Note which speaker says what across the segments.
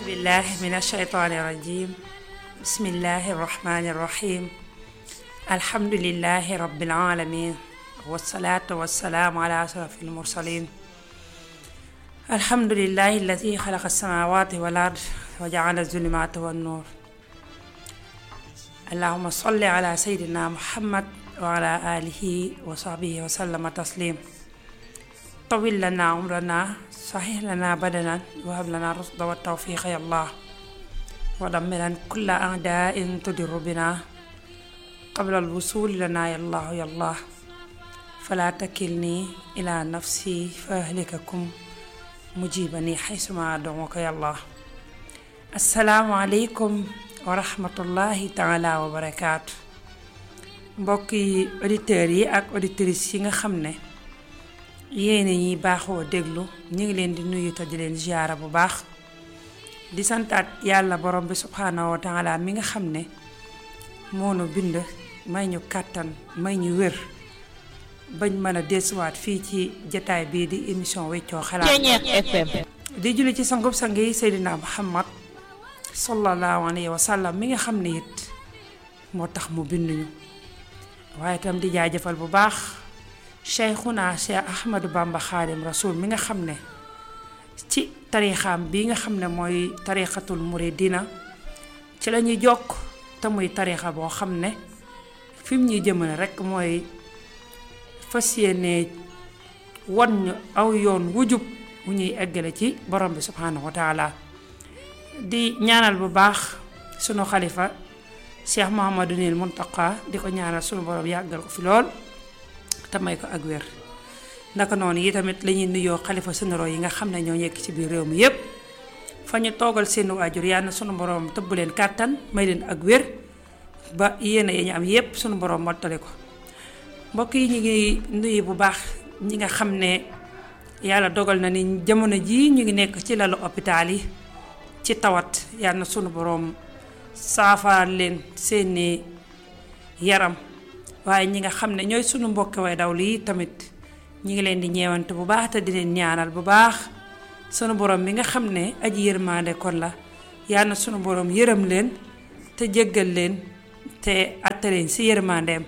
Speaker 1: بالله من الشيطان الرجيم بسم الله الرحمن الرحيم الحمد لله رب العالمين والصلاة والسلام على أشرف المرسلين الحمد لله الذي خلق السماوات والأرض وجعل الظلمات والنور اللهم صل على سيدنا محمد وعلى آله وصحبه وسلم تسليم طول لنا عمرنا صحيح لنا بدنا وهب لنا الرشد والتوفيق يا الله ودمرا كل أعداء تدر بنا قبل الوصول لنا يا الله يا الله فلا تكلني إلى نفسي فأهلككم مجيبني حيثما أدعوك يا الله السلام عليكم ورحمة الله تعالى وبركاته mbokki auditeurs yi ak auditrices yi nga xam ne yéen ñi baaxoo déglu ñu ngi leen di nuyu te di leen ziyaara bu baax di santaat yàlla borom bi subhaanahu wa taala mi nga xam ne moo nu bind may ñu kàttan may ñu wér bañ mën a desuwaat fii ci jataay bii di émission weccoo xalaat
Speaker 2: FM
Speaker 1: di julli ci sangub sang yi Seydina Muhammad sallallahu alayhi wa sallam mi nga xam ne it moo tax mu binduñu waaye itam di jaajëfal bu baax Cheikhuna Cheikh Ahmadou Bamba Xaadim Rasul mi nga xam ne ci tarixaam bi nga xam ne mooy tarixatul muridina ci la ñuy jokk te muy tarixa boo xam ne fi mu ñuy jëmale rekk mooy fas yéene wan ñu aw yoon wujub wu ñuy eggale ci borom bi subhaanahu wa taala di ñaanal bu baax sunu xalifa Cheikh Mouhamadou Nil Muntaqa di ko ñaanal sunu borom yàggal ko fi lool te may ko ak wér naka noonu yi tamit la ñuy nuyoo xalifa généraux yi nga xam ne ñoo nekk ci biir réew mi yépp fa ñu toogal seen waajur yàlla na sunu borom tëbb leen kàttan may leen ak wér ba yéene yi ñu am yépp sunu borom mottali ko mbokk yi ñu ngi nuyu bu baax ñi nga xam ne yàlla dogal na ni jamono jii ñu ngi nekk ci lalu hôpital yi ci tawat yàlla na sunu borom saafara leen seeni yaram waaye ñi nga xam ne ñooy sunu mbokk way daw lii tamit ñi ngi leen di ñeewante bu baax te di leen ñaanal bu baax sunu borom bi nga xam ne aji yërmaande kon la yal na sunu borom yërëm leen te jéggal leen te atte leen si yërmaandeem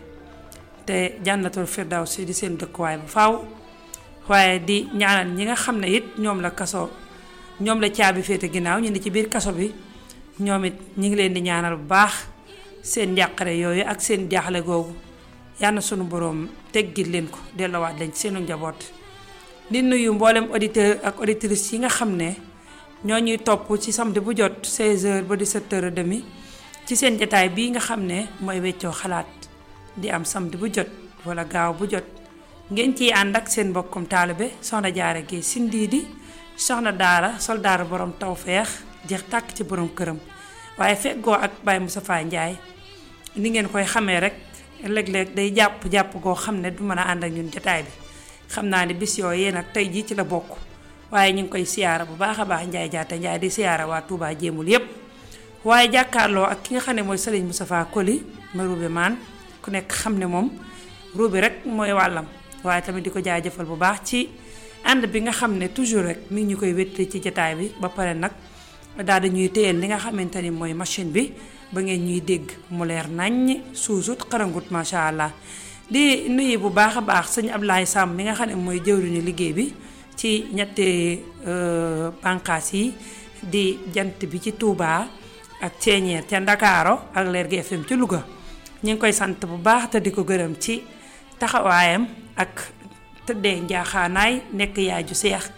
Speaker 1: te jànnatul firdawsi di seen dëkkuwaay bu faaw waaye di ñaanal ñi nga xam ne it ñoom la kaso ñoom la caabi féete ginnaaw ñu ne ci biir kaso bi ñoom it ñi ngi leen di ñaanal bu baax seen njàqare yooyu ak seen jaaxle googu yal na sunu borom teggil leen ko delloowaat leen ci seenu njaboot di nuyu mboolem auditeur ak auditrice yi nga xam ne ñoo ñuy topp ci samedi bu jot 16h ba 17h30 ci seen jataay bii nga xam ne mooy weccoo xalaat di am samedi bu jot wala gaaw bu jot ngeen ciy ànd ak seen mbokkum taalibe soxna jaara gi sindiidi soxna daara soldaara borom tawfeex jeex tàkk ci borom këram waaye feggoo ak Baye Moustapha Ndiaye ni ngeen koy xamee rek léeg-léeg day jàpp jàpp goo xam ne du mën a ànd ak ñun jotaay bi xam naa ne bis yooyu nag tey jii ci la bokk waaye ñu ngi koy siyaara bu baax a baax Ndiaye jaata Ndiaye di siyaara waa Touba jéemul yépp waaye jàkkaarloo ak ki nga xam ne mooy Serigne Moustapha Koli ma Roubé maan ku nekk xam ne moom Roubé rek mooy wàllam waaye tamit di ko jaajëfal bu baax ci ànd bi nga xam ne toujours rek mi ngi ñu koy wéttali ci jotaay bi ba pare nag daal di ñuy téyel li nga xamante ni mooy machine bi ba ngeen ñuy dégg mu leer naññ suusut xarangut macha allah di nuyu bu baax a baax sëñ Ablaye Samb mi nga xam ne mooy jëwriñu liggéey bi ci ñetti bànqaas yi di jant bi ci Touba ak ceeñeer ca Ndakaaro ak leer gi FM ci Louga ñu ngi koy sant bu baax te di ko gërëm ci taxawaayam ak tëddee njaaxaanaay nekk yaay ju seex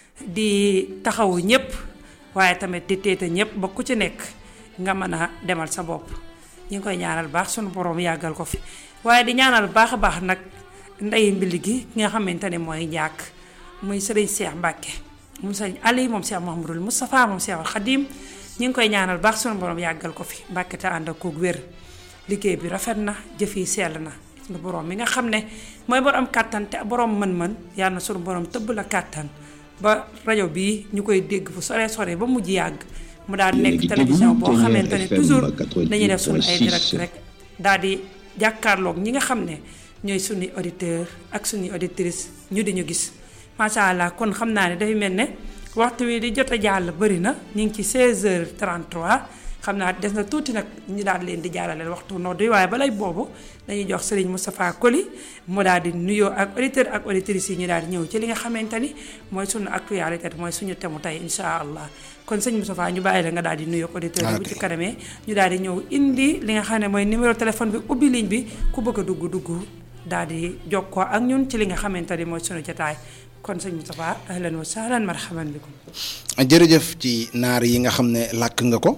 Speaker 1: di taxawu ñëpp waaye tamit di téete ñëpp ba ku ci nekk nga mën a demal sa bopp ñu ngi koy ñaanal baax sunu borom yàggal ko fi waaye di ñaanal baax a baax nag ndey mbili gi ki nga xamante ne mooy njàkk muy sëriñ Cheikh Mbacke moom sëriñ Ali moom Cheikh Mouhamadul Moustapha moom Cheikh Al Khadim ñu ngi koy ñaanal baax sunu borom yàggal ko fi Mbacke te ànd ak koog wér liggéey bi rafet na jëf yi sell na sunu borom mi nga xam ne mooy borom kàttan te borom mën-mën yàlla na sunu borom tëbb la kàttan ba rajo bii ñu koy dégg fu sore sore ba mujj yàgg mu daal di nekk télévision boo xamante ne toujours dañuy def suñu ay direct rek daal di jàkkaarloog ñi nga xam ne ñooy suñuy auditeur ak suñuy auditrice ñu di ñu gis macha allah kon xam naa ne dafay mel ne waxtu wi di jot a jàll bëri na ñu ngi ci 16h33 xam naa des na tuuti nag ñu daal leen di jàllale waxtu nodd yi waaye balay boobu dañuy jox Serigne Moustapha Koli mu daal di nuyoo ak auditeur ak auditrices yi ñu daal di ñëw ci li nga xamante ni mooy suñu actualité mooy suñu temu tey incha allah kon sëñ Moustapha ñu bàyyi la nga daal di nuyoo ak auditeur yi bu ci kanamee ñu daal di ñëw indi li nga xam ne mooy numéro téléphone bi ubbi ligne bi ku bëgg a dugg dugg daal di jokkoo ak ñun ci li nga xamante ni mooy suñu jotaay kon sëñ Moustapha ahlan wa sahlan marhaban bikum
Speaker 2: jërëjëf ci naar yi nga xam ne làkk nga ko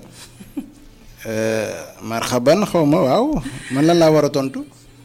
Speaker 2: marhaban xaw ma waaw man lan laa war a tontu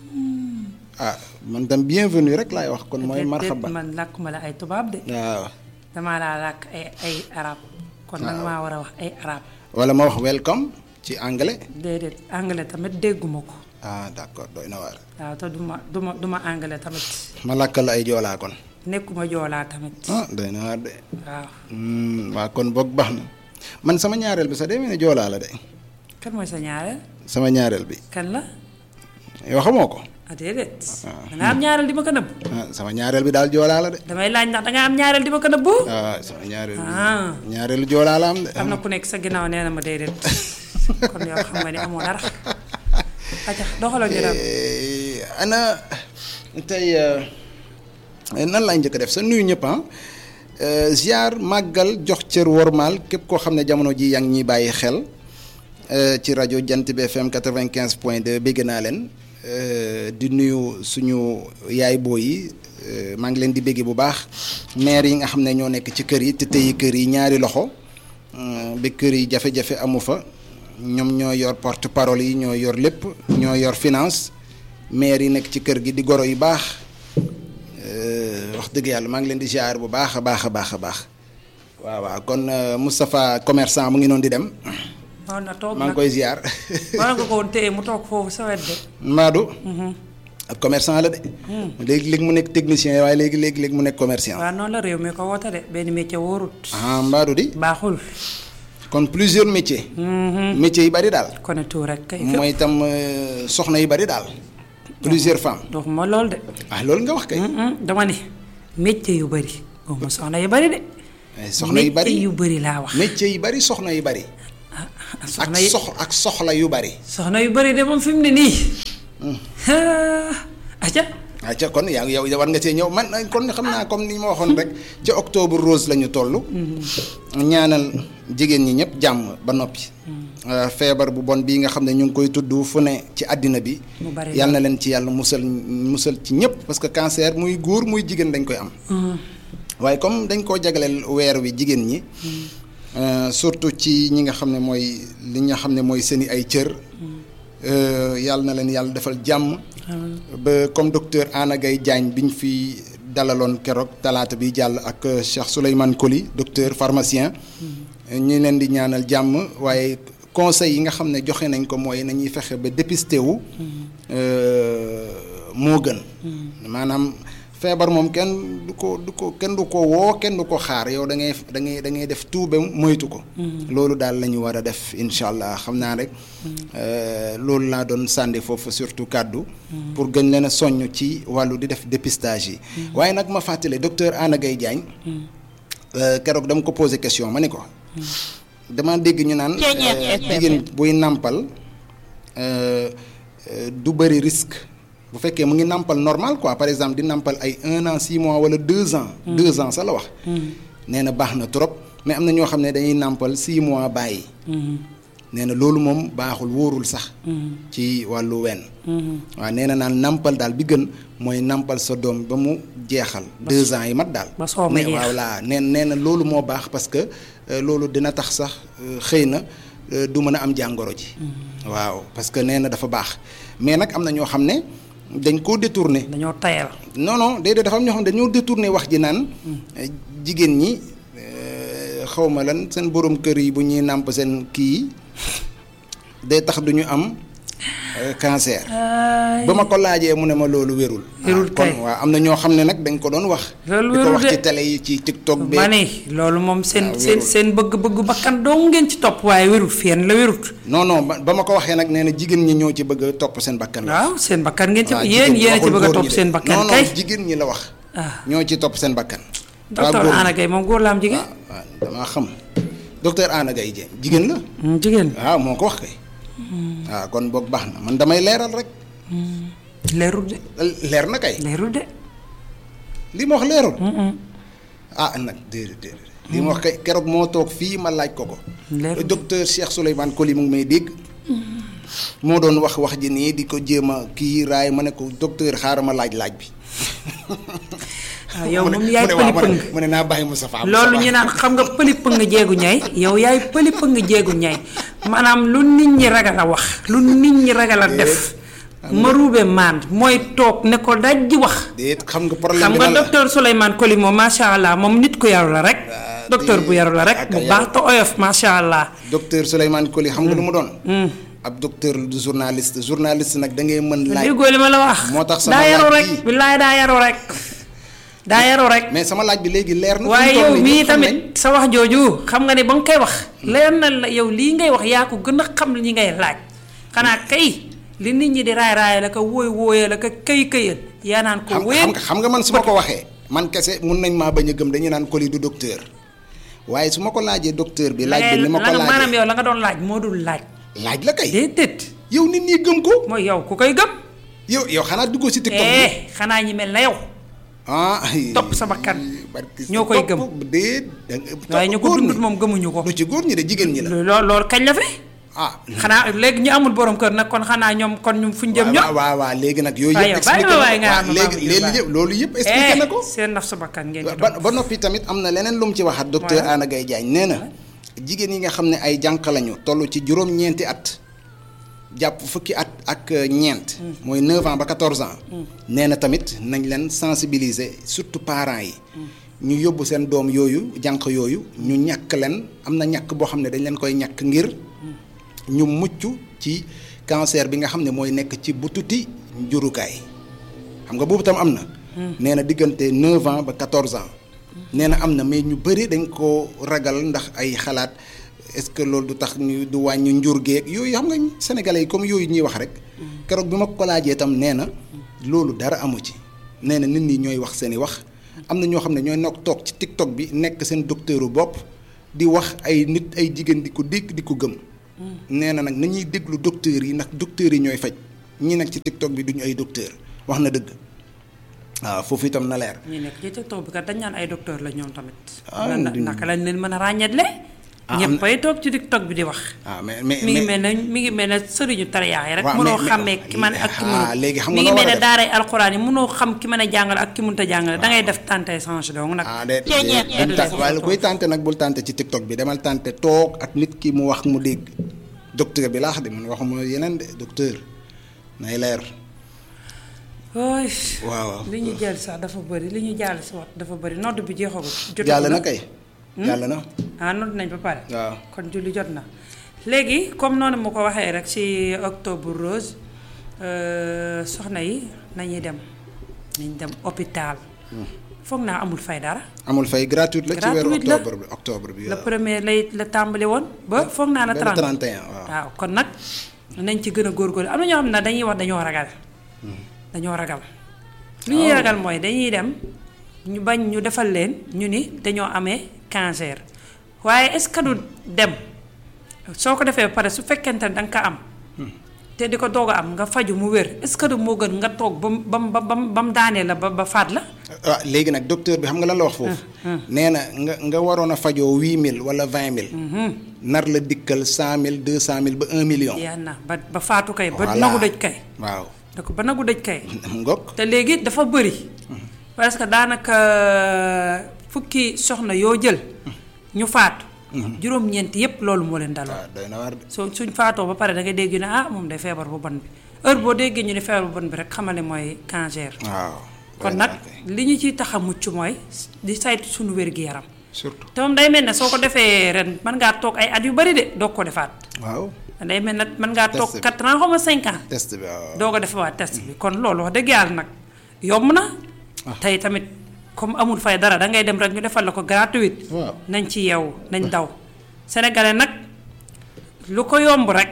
Speaker 2: ah man tam bienvenue rek laay wax kon mooy marhaban
Speaker 1: man làkkuma la ay tubaab de
Speaker 2: waaw
Speaker 1: damaa laa làkk ay ay arab kon nag maa war a wax ay arab
Speaker 2: wala ma wax welcome ci anglais
Speaker 1: déedéet anglais tamit dégguma ko
Speaker 2: ah d'accord doy na waar
Speaker 1: waaw te duma duma duma anglais tamit
Speaker 2: ma làkkal ay joolaa kon
Speaker 1: nekkuma joolaa tamit
Speaker 2: ah doy na waar de
Speaker 1: waaw
Speaker 2: waa kon boog baax na man sama ñaareel bi sax demee ne joolaa la de
Speaker 1: kan mooy sa ñaareel
Speaker 2: sama ñaareel bi
Speaker 1: kan la
Speaker 2: yoo xamoo ko
Speaker 1: ah déedéet danga am ñaareel di ma ko nëbb
Speaker 2: ah sama ñaareel bi daal joolaa la de
Speaker 1: damay laaj ndax danga am ñaareel di ma ko nëbbu
Speaker 2: ah sama ñaareel bi
Speaker 1: ah
Speaker 2: ñaareelu joolaa la am de
Speaker 1: am na ku nekk sa ginnaaw nee na ma déedéet kon yow xam nga ni amoo dara aca doxaloo ñu dem
Speaker 2: Eh, ana tey eh, nan laay njëkk a def sa nuyu ñëpp ah Eh, ziar màggal jox cër wormaal képp koo xam ne jamono ji yaa ngi ñuy bàyyi xel eh, ci rajo Jant bi FM 95 point 2 bégg naa leen eh, di nuyu suñu yaay booy yi eh, maa ngi leen di bégge bu baax maire yi nga xam ne ñoo nekk ci kër yi te tëyi kër yi ñaari loxo mm, ba kër yi jafe-jafe amu fa ñoom ñoo yor porte parole yi ñoo yor lépp ñoo yor finance maire yi nekk ci kër gi di goro yu baax euh, wax dëgg yàlla maa ngi leen di ziar bu baax a baax a baax a baax waaw waaw kon euh, Moustapha commerçant mu ngi noonu di dem
Speaker 1: war na toog
Speaker 2: maa ngi
Speaker 1: nag
Speaker 2: koy ziar
Speaker 1: war nga ko woon téye mu toog foofu sa wet de
Speaker 2: Madou ab commerçant la de léegi léegi mu nekk technicien waaye léegi léegi léegi mu nekk commerçant
Speaker 1: waaw noonu la réew mi ko woote de benn métier wóorut
Speaker 2: ah Madou di
Speaker 1: baaxul
Speaker 2: kon plusieurs métiers métiers yi bari daal
Speaker 1: kone tout rek kay
Speaker 2: mooy itam euh, soxna yu bari daal plusieurs femmes
Speaker 1: dox ma lool de
Speaker 2: ah loolu nga wax kay
Speaker 1: Mm-mm, dama ni métier yu bëri boobu soxna yu bëri de
Speaker 2: ay soxna yu bari
Speaker 1: métier yu bëri laa wax
Speaker 2: métiers yi bari soxna yu bari
Speaker 1: ah
Speaker 2: ak
Speaker 1: soxna yi
Speaker 2: sox ak soxla yu bari
Speaker 1: soxna yu bëri de moom fi mu ne nii aca
Speaker 2: waaw ca kon yaa yow war nga see ñëw man kon xam naa comme ni ma waxoon rek ca octobre rose la ñu toll. ñaanal jigéen ñi ñëpp jàmm ba noppi. Euh, feebar bu bon bii nga xam ne ñu ngi koy tudd fu ne ci àddina bi.
Speaker 1: mu bari
Speaker 2: yal na leen ci yàlla musal musal ci ñëpp parce que cancer muy góor muy jigéen dañ koy am. waaye comme dañ koo jagleel weer wi jigéen ñi. euh, surtout ci ñi nga xam ne mooy li nga xam ne mooy seeni ay cër. euh, yàlla na leen yàlla defal jàmm. ba comme docteur Anna Gaye Diagne bi ñu fi dalaloon keroog talaata bi jàll ak euh, Cheikh Souleymane Coly docteur pharmacien. ñu leen di ñaanal jàmm waaye conseil yi nga xam ne joxe nañ ko mooy nañuy fexe ba dépisté wu. euh, moo gën. maanaam feebar moom kenn du ko du ko kenn du ko woo kenn du ko xaar yow da ngay da ngay da ngay def tout ba moytu ko. loolu daal la ñu war a def incha allah xam naa rek. euh, loolu laa doon sànni foofu surtout kàddu. pour gën leen a soññ ci wàllu di def dépistage yi. waaye nag ma fàttale docteur Anna Gaye Diagne. euh, keroog dama ko posé question ma ne ko. dama dégg ñu naan. euh, jigéen buy nàmpal euh, euh, du bëri risque. bu fekkee mu ngi nàmpal normal quoi par exemple di nàmpal ay un an six mois wala deux ans. deux ans sa la wax. nee na baax na trop mais am na ñoo xam ne dañuy nàmpal six mois bàyyi. nee na loolu moom baaxul wóorul sax. ci wàllu wenn. waaw nee na naan nàmpal daal bi gën mooy nàmpal sa doom ba mu jeexal. deux ans yi mat daal.
Speaker 1: ba soo ma
Speaker 2: ne
Speaker 1: jeex.
Speaker 2: waaw laa nee nee na loolu moo baax parce que euh, loolu dina tax sax euh, xëy na euh, du mën a am jàngoro ji. waaw parce que nee na dafa baax mais nag am na ñoo xam ne dañ koo détourné.
Speaker 1: dañoo tayal
Speaker 2: non non déedéet dafa am ñoo xam ne dañoo détourné wax ji naan jigéen ñi xaw ma lan seen borom kër yi bu ñuy nàmp seen kii yi day tax du ñu am euh, cancer.
Speaker 1: ay
Speaker 2: ba ma ko laajee mu ne ma loolu wérul.
Speaker 1: Wérul
Speaker 2: ah, kon
Speaker 1: kay.
Speaker 2: waaw am na ñoo xam ne nag dañ ko doon wax.
Speaker 1: Loolu
Speaker 2: di ko
Speaker 1: wérul
Speaker 2: wax
Speaker 1: de.
Speaker 2: ci télé yi ci TikTok bi.
Speaker 1: ma ne loolu moom seen
Speaker 2: waaw,
Speaker 1: seen
Speaker 2: wérul.
Speaker 1: seen bëgg-bëggu bakkan doo ngeen ci topp waaye wérut fenn la wérut
Speaker 2: non non ba ba ma ko waxee nag nee na jigéen ñi ñoo ci bëgg a topp seen bakkan la.
Speaker 1: waaw seen bakkan ngeen ci
Speaker 2: waaw,
Speaker 1: yéen
Speaker 2: jigéen ñi
Speaker 1: yéen a ci
Speaker 2: waxul
Speaker 1: bëgg a
Speaker 2: góor
Speaker 1: topp
Speaker 2: ñi de.
Speaker 1: seen bakkan
Speaker 2: non
Speaker 1: kay
Speaker 2: non jigéen ñi la wax.
Speaker 1: ah
Speaker 2: ñoo ci topp seen bakkan.
Speaker 1: docteur
Speaker 2: góor
Speaker 1: Anna Gueye moom góor la am jigéen.
Speaker 2: waaw damaa xam docteur Anna Gaye Dieng jigéen la
Speaker 1: jigéen
Speaker 2: waaw moo ko wax kay waaw kon boog baax na man damay leeral rek
Speaker 1: leerul de
Speaker 2: leer na kay
Speaker 1: leerul de.
Speaker 2: li ma wax leerul ah nag déedéet déedéet li ma wax kay keroog moo toog fii ma laaj ko ko
Speaker 1: leerul de.
Speaker 2: docteur Cheikh Souleymane Coly mu ngi may dégg moo doon wax wax ji nii di ko jéem a kii raay ma ne ko docteur xaaral ma laaj laaj bi
Speaker 1: waaw yow
Speaker 2: mu ne-
Speaker 1: moom yaay
Speaker 2: mu ne waaw,
Speaker 1: pëli
Speaker 2: ma ne-
Speaker 1: pëng.
Speaker 2: mu ne naa bàyyi Moustapha
Speaker 1: loolu ñu naan xam nga pëli pëng jeegu ñay yow yaay pëli pëng jeegu ñay maanaam lu nit ñi ragal a wax lu nit ñi ragal a def maruube maan mooy toog ne ko daj ji wax
Speaker 2: déet xam nga problème
Speaker 1: xam
Speaker 2: bi
Speaker 1: nga
Speaker 2: lan la
Speaker 1: docteur Souleymane Coly moom macha allah moom nit ku yaru la rek docteur bu yaru la rek
Speaker 2: ak
Speaker 1: bu
Speaker 2: yaru.
Speaker 1: baax te oyof macha allah
Speaker 2: docteur Souleymane Coly xam nga lu mu doon ab docteur du journaliste journaliste nag da ngay mën laaj
Speaker 1: déggoo li ma la wax
Speaker 2: moo tax sama
Speaker 1: daa yaru
Speaker 2: laaj
Speaker 1: rek
Speaker 2: bii.
Speaker 1: billaay daa yaru rek daa yaru rek
Speaker 2: mais sama laaj bi léegi leer na
Speaker 1: waaye
Speaker 2: fi mu toll
Speaker 1: yow
Speaker 2: nii
Speaker 1: mii
Speaker 2: ñëpp xam
Speaker 1: tamit
Speaker 2: nañ.
Speaker 1: sa wax jooju xam nga ne ba nga koy wax leer na la yow lii ngay wax yaa ko gën a xam li ngay laaj xanaa kay li nit ñi di raay raay la ko wóoy wóoyee la ko këy këyal yaa naan ko
Speaker 2: xam
Speaker 1: wéen
Speaker 2: xam nga xam nga man su ma ko waxee man kese mun nañ maa bañ a gëm dañuy naan Coly du docteur waaye su ma ko laajee docteur bi laaj bi ni ma ko
Speaker 1: la nga maanaam
Speaker 2: laajee
Speaker 1: yow la nga doon laaj moo dul laaj
Speaker 2: laaj la kay
Speaker 1: déedéet
Speaker 2: yow nit ñi gëm ko
Speaker 1: mooy yow ku koy gëm
Speaker 2: yow yow xanaa duggoo si TikTok bi
Speaker 1: eh xanaa ñi mel na yow
Speaker 2: ah
Speaker 1: topp sa bakkan
Speaker 2: barki
Speaker 1: ñoo koy
Speaker 2: topp déet da nga-
Speaker 1: waaye ñu
Speaker 2: topp
Speaker 1: ko
Speaker 2: góor
Speaker 1: dundut
Speaker 2: ñi.
Speaker 1: moom gëmuñu ko
Speaker 2: du ci góor ñi de jigéen ñi la
Speaker 1: loolu loolu kañ la fi
Speaker 2: ah
Speaker 1: xanaa léegi ñu amul borom kër nag kon xanaa ñoom kon ñu fuñ jëm ñoom
Speaker 2: waaw waaw waaw léegi nag yooyu
Speaker 1: waaye
Speaker 2: yëpp
Speaker 1: bàyyi
Speaker 2: expliqué
Speaker 1: ma waaye
Speaker 2: na
Speaker 1: nga
Speaker 2: ko
Speaker 1: am
Speaker 2: waaw léegi
Speaker 1: ma
Speaker 2: léegi
Speaker 1: bàyyi.
Speaker 2: yëpp loolu yëpp expliqué na ko
Speaker 1: Eh, seen naf sa bakkan ngeen di
Speaker 2: ba
Speaker 1: topp.
Speaker 2: ba noppi tamit am na leneen lu mu ci waxaat docteur
Speaker 1: Waaw.
Speaker 2: Anna Gaye Diagne nee na jigéen yi nga xam ne ay jànq lañu toll ci juróom-ñeenti at jàpp fukki at ak euh, ñeent mooy 9 ans ba 14 ans nee na tamit nañ leen sensibiliser surtout parents yi ñu yóbbu seen doom yooyu jànq yooyu ñu ñàkk leen am na ñàkk boo xam ne dañ leen koy ñàkk ngir ñu mucc ci cancer bi nga xam ne mooy nekk ci bututi njurukaay xam nga boobu tam am na. nee na diggante 9 ans ba 14 ans. nee na am na mais ñu bëri dañ ko ragal ndax ay xalaat est-ce que loolu du tax ñu du wàññi njur geeg yooyu xam nga sénégalais yi comme yooyu ñuy wax rek. keroog bi ma ko laajee itam nee na loolu dara amu ci. nee na nit ñi ñooy wax seen i wax am na ñoo xam ne ñooy nokk toog ci TikTok bi nekk seen docteuru bopp di wax ay nit ay jigéen di ko dégg di ko gëm. nee na nag nañuy déglu docteurs yi ndax docteurs yi ñooy faj ñi nag ci TikTok bi duñu ay docteur wax na dëgg waaw foofu itam na leer.
Speaker 1: ñi nekk ci TikTok bi kat dañ naan ay docteur la ñoom tamit.
Speaker 2: Ah,
Speaker 1: na
Speaker 2: di-
Speaker 1: naka lañ leen mën a ràññeetle.
Speaker 2: Ah, am na-
Speaker 1: ñëppay toog ci TikTok bi di wax.
Speaker 2: ah mais mais
Speaker 1: mi ngi
Speaker 2: mais-
Speaker 1: mel ne mi ngi mel ne sëriñu tariyaa yi rek.
Speaker 2: Waaw,
Speaker 1: mënoo
Speaker 2: mais- mais-
Speaker 1: xàmmee ki man ak ki
Speaker 2: ah,
Speaker 1: mënul.
Speaker 2: léegi xam
Speaker 1: mi
Speaker 2: nga
Speaker 1: ngi
Speaker 2: loo
Speaker 1: mel
Speaker 2: war a
Speaker 1: ne
Speaker 2: def.
Speaker 1: daaray alxuraan yi mënoo xam ki mën a jàngale ak ki mënut a jàngale da ngay def tante change donc nag.
Speaker 2: ah de
Speaker 1: Ceeñeet.
Speaker 2: bul tànt waaye la koy tànte nag bul tànte ci TikTok bi demal tànte toog ak nit ki mu wax mu dégg docteur bi laa xam de man waxuma yeneen de docteur nay leer
Speaker 1: ooy
Speaker 2: waaw
Speaker 1: li ñu jàll sax dafa bëri li ñu jàll si wax dafa bëri nodd bi jeexagul. jotagul
Speaker 2: jàll na kay jàll na
Speaker 1: ah nodd nañ ba pare.
Speaker 2: waaw
Speaker 1: kon julli jot na léegi comme noonu mu ko waxee rek ci octobre rose euh, soxna yi nañuy dem nañ dem hôpital foog naa amul fay dara
Speaker 2: amul fay gratuite la ci weeru
Speaker 1: Gratuite la.
Speaker 2: octobre bi octobre bi
Speaker 1: le
Speaker 2: waaw
Speaker 1: premier lay la tàmbali woon ba foog naa la
Speaker 2: benn
Speaker 1: 30
Speaker 2: 31 waaw
Speaker 1: waaw kon nag nañ ci gën a góorgóorlu am na ñoo xam ne dañuy wax dañoo ragal dañoo ragal lu ñuy ragal mooy dañuy dem ñu bañ ñu defal leen ñu ni dañoo amee cancer waaye est-ce que du dem soo ko defee ba pare su fekkente ne da nga ko am te di ko doog a am nga faju mu wér est-ce que du moo gën nga toog ba mu ba mu ba mu ba mu daanee la ba ba faat la
Speaker 2: waaw léegi nag docteur bi xam nga lan la wax foofu nee na nga nga waroon a fajoo huit mille wala vingt mille nar la dikkal cent mille deux cent mille ba un million
Speaker 1: yaa na ba ba faatu kay ba
Speaker 2: Voilà.
Speaker 1: nagu dëj kay
Speaker 2: waaw
Speaker 1: da ko ba nagu dëj kay
Speaker 2: ngok
Speaker 1: te léegi dafa bëri parce que daanaka fukki soxna yoo jël ñu faatu juróom-ñeent yépp loolu moo leen daloon
Speaker 2: waaw doy na waar de
Speaker 1: soo suñ faatoo ba pare da ngay dégg ne ah moom day feebar bu bon bi heure boo déggee ñu ne feebar bu bon bi rek xamal ne mooy cancer
Speaker 2: waaw
Speaker 1: kon nag li ñu ciy tax a mucc mooy di saytu suñu wér-gi-yaram
Speaker 2: surtout
Speaker 1: te moom day mel ne soo ko defee ren mën ngaa toog ay at yu bari de doog ko defaat
Speaker 2: waaw
Speaker 1: day mel ne mën ngaa toog
Speaker 2: Test bi.
Speaker 1: 4 ans xaw ma 5 ans
Speaker 2: test bi waaw
Speaker 1: doo ko defewaat test bi kon loolu wax dëgg yàlla nag yomb na tey tamit comme amul fay dara da ngay dem rek ñu defal la ko gratuite
Speaker 2: waaw
Speaker 1: nañ ci yeewu nañ daw sénégalais nag lu ko yomb rek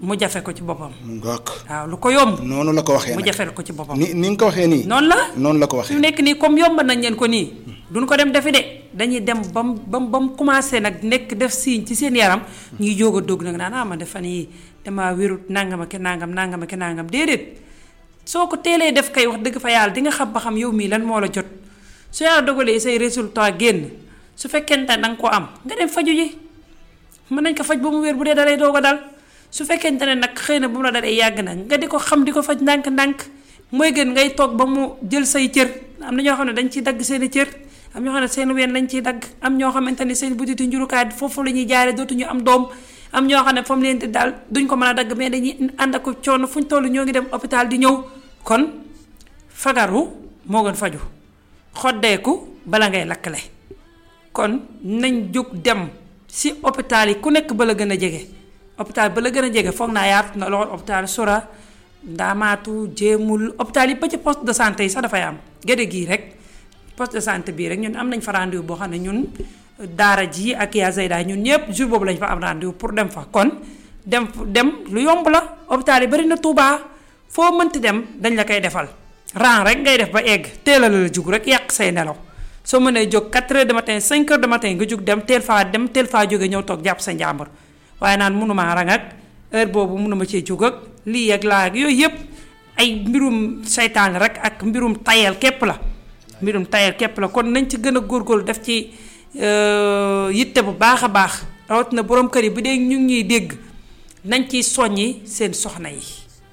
Speaker 1: mu jafe ko ci boppam
Speaker 2: mu ngoog
Speaker 1: waaw lu ko yomb
Speaker 2: noonu la ko waxee
Speaker 1: mu
Speaker 2: nag
Speaker 1: jafeel ko ci boppam
Speaker 2: ni ni nga ko waxee nii
Speaker 1: noonu la
Speaker 2: noonu la ko
Speaker 1: fi
Speaker 2: waxee
Speaker 1: mu nekk nii comme yomb nañ leen ko nii duñ ko dem defi de dañuy dem ba mu ba mu ba mu commencé nag nekk def signe ci seen yaram ñuy jóg a dugg nag naan ah man de fan yii damaa wérut nangam ak nangam nangam ak nangam déedéet soo ko teelee def kay wax dëgg fa yàlla di nga xam ba xam yow mii lan moo la jot su yàlla dogalee say résultat génn su fekkente ne danga ko am nga dem faju ji mën nañ ko faj ba mu wér bu dee dalay doog a dal su fekkente ne nag xëy na bu mu la dalee yàgg na nga di ko xam di ko faj ndànk-ndànk mooy gën ngay toog ba mu jël say cër am na ñoo xam ne dañ ciy dagg seen i cër am ñoo xam ne seen ween lañ ciy dagg am ñoo xamante ni seen butitu njurukaay foofu la ñuy jaare dootuñu am doom am ñoo xam ne fa mu leen di daal duñ ko mën a dagg mais dañuy ànd ak coono fu ñu toll ñoo ngi dem hôpital di ñëw kon fagaru moo gën faju xoddeeku bala ngay lakkale kon nañ jóg dem si hôpital yi ku nekk ba la gën a jege hôpital ba la gën a jege foog naa yaatu na lool hôpital Sora Ndaamaatu Jéemul hôpital yi ba ci poste de santé yi sax dafay am géde gii rek poste de santé bii rek ñun am nañ fa rendez-vous boo xam ne ñun daara ji ak yaa Zeyda ñun ñëpp jour boobu lañ fa am rendez-vous pour dem fa kon dem dem lu yomb la hôpital yi bari na Touba foo mënti dem dañ la koy defal rang rek ngay def ba egg teel a la jug rek yàq say nelaw soo mënee jóg 4 heures de matin 5 heures de matin nga jug dem teel faa dem teel faa jóge ñëw toog jàpp sa njàmbur waaye naan mënumaa rang ak heure boobu mënuma cee jóg ak lii ak laa ak yooyu yëpp ay mbirum seytaan rek ak mbirum tayal képp la mbirum tayal képp la kon nañ ci gën a góorgóorlu def ci yitte bu baax a baax rawatina borom kër yi bu dee ñu ngi ñuy dégg nañ ciy soññi seen soxna yi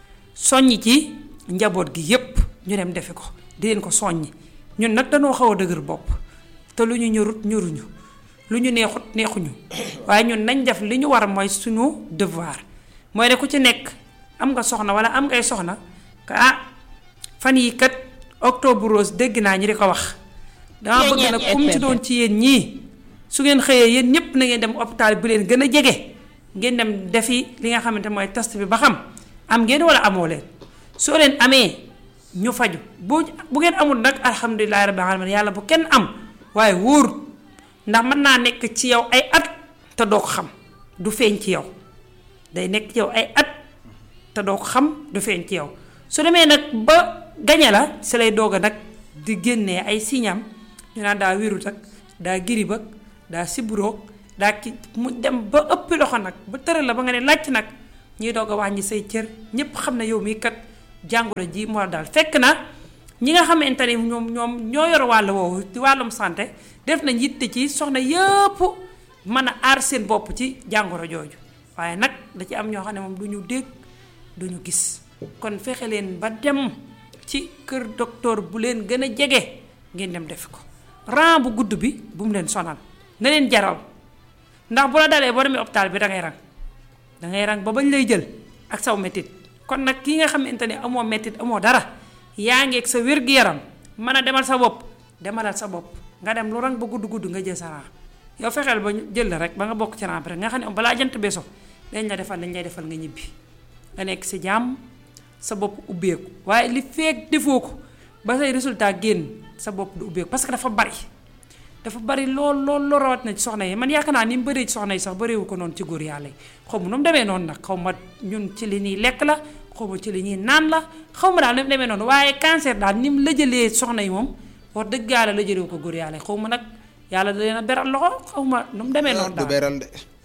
Speaker 1: soññi ci njaboot gi yépp ñu dem defi ko di leen ko soññi ñun nag dañoo xaw a dëgër bopp te lu ñu ñorut ñoruñu lu ñu neexut neexuñu waaye ñun nañ def li ñu war mooy suñu devoir mooy ne ku ci nekk am nga soxna wala am ngay soxna que ah fan yi kat octobre rose dégg naa ñi di ko wax dama bëgg nag kum ci doon ci yéen ñii su ngeen xëyee yéen ñëpp na ngeen dem hôpital bu leen gën a jege ngeen dem defi li nga xamante mooy test bi ba xam am ngeen wala amoo leen soo leen amee ñu faju bu bu ngeen amul nag alhamdulilah rabbil alamin yàlla bu kenn am waaye wóorut ndax mën naa nekk ci yow ay at te doo ko xam du feeñ ci yow day nekk ci yow ay at te doo ko xam du feeñ ci yow su demee nag ba gañe la si lay doog a nag di génnee ay siñam ñu naan daa wérut ak daa girib ak daa siburoog daa ki mu dem ba ëppi loxo nag ba tëral la ba nga ne làcc nag ñuy doog a wàññi say cër ñépp xam ne yow mii kat jàngoro ji moo daal fekk na ñi nga xamante ni ñoom ñoom ñoo yor wàll woowu ci wàllum santé def nañ yitte ci soxna yëpp mën a aar seen bopp ci jàngoro jooju waaye nag da ci am ñoo xam ne moom du ñu dégg du ñu gis kon fexe leen ba dem ci kër docteur bu leen gën a jege ngeen dem def ko rang bu gudd bi bu mu leen sonal na leen jaral ndax bu la dalee boo demee hôpital bi da ngay rang da ngay rang ba bañ lay jël ak saw mettit kon nag ki nga xamante ne amoo mettit amoo dara yaa ngi ak sa wér-gu-yaram mën a demal sa bopp demalal sa bopp nga dem lu rang ba gudd gudd nga jël sa rang yow fexeel ba jël la rek ba nga bokk ci rang bi rek nga xam ne balaa jant beso dañ la defal dañ lay defal nga ñibbi nga nekk si jàmm sa bopp ubbeeku waaye li feek defoo ko ba say résultat génn sa bopp du ubbeeku parce que dafa bari dafa bari lool lool lool rawat na ci soxna yi man yaakaar naa ni mu bëree ci soxna yi sax bëreewu ko noonu ci góor yàlla yi xaw ma nu mu demee noonu nag xaw ma ñun ci li ñuy lekk la xaw ma ci li ñuy naan la xaw ma daal ni mu demee noonu waaye cancer daal ni mu lëjëlee soxna yi moom wax dëgg yàlla lëjëlewu ko góor yàlla yi xaw ma nag yàlla da leen a beral loxo xaw ma nu mu demee noonu
Speaker 2: du
Speaker 1: daal
Speaker 2: beral de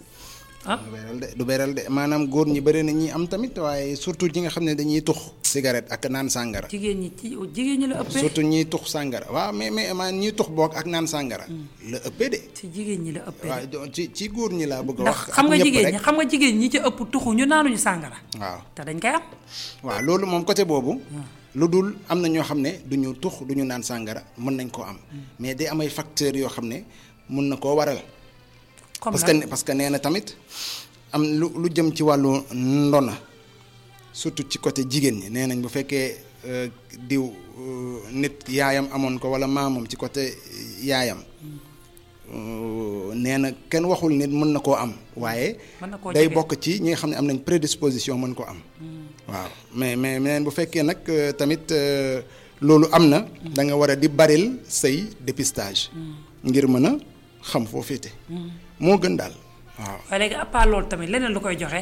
Speaker 1: ah
Speaker 2: du beral de du beral de maanaam góor ñi bëri na ñi am tamit waaye surtout ñi nga xam ne dañuy tux cigarette ak naan sàngara
Speaker 1: jigéen ñi ci jigéen ñi la ëppee
Speaker 2: surtout ñiy tux sàngara waaw mais mais man ñiy tux boog ak naan sàngara la ëppee de
Speaker 1: ci jigéen ñi la ëppee
Speaker 2: waaw do- ci ci góor ñi laa bëgg a
Speaker 1: ndax
Speaker 2: wax
Speaker 1: xam nga
Speaker 2: ak ñëpp
Speaker 1: jigéen
Speaker 2: rek.
Speaker 1: ñi xam nga jigéen ñi ci ëpp tuxu ñu naanuñu sàngara
Speaker 2: waaw
Speaker 1: te dañ koy am
Speaker 2: waaw loolu moom côté boobu lu dul am na ñoo xam ne du ñu tux du ñu naan sàngara mën nañ koo am mais day am ay facteurs yoo xam ne mun na koo waral
Speaker 1: comme
Speaker 2: parce
Speaker 1: nag
Speaker 2: que parce que nee na tamit am lu lu jëm ci wàllu ndona surtout ci côté jigéen ñi nee nañ bu fekkee euh, diw euh, nit yaayam amoon ko walla maamam ci côté yaayam euh, nee na kenn waxul nit mën na koo am waaye
Speaker 1: mën na koo
Speaker 2: day
Speaker 1: jege.
Speaker 2: bokk ci ñi nga xam ne am nañ prédisposition mën ko am waaw mais mais mais bu fekkee nag euh, tamit euh, loolu am na da nga war a di baril say dépistage ngir mën a xam foo féete moo gën daal waaw
Speaker 1: waaye léegi à part loolu tamit leneen lu koy joxe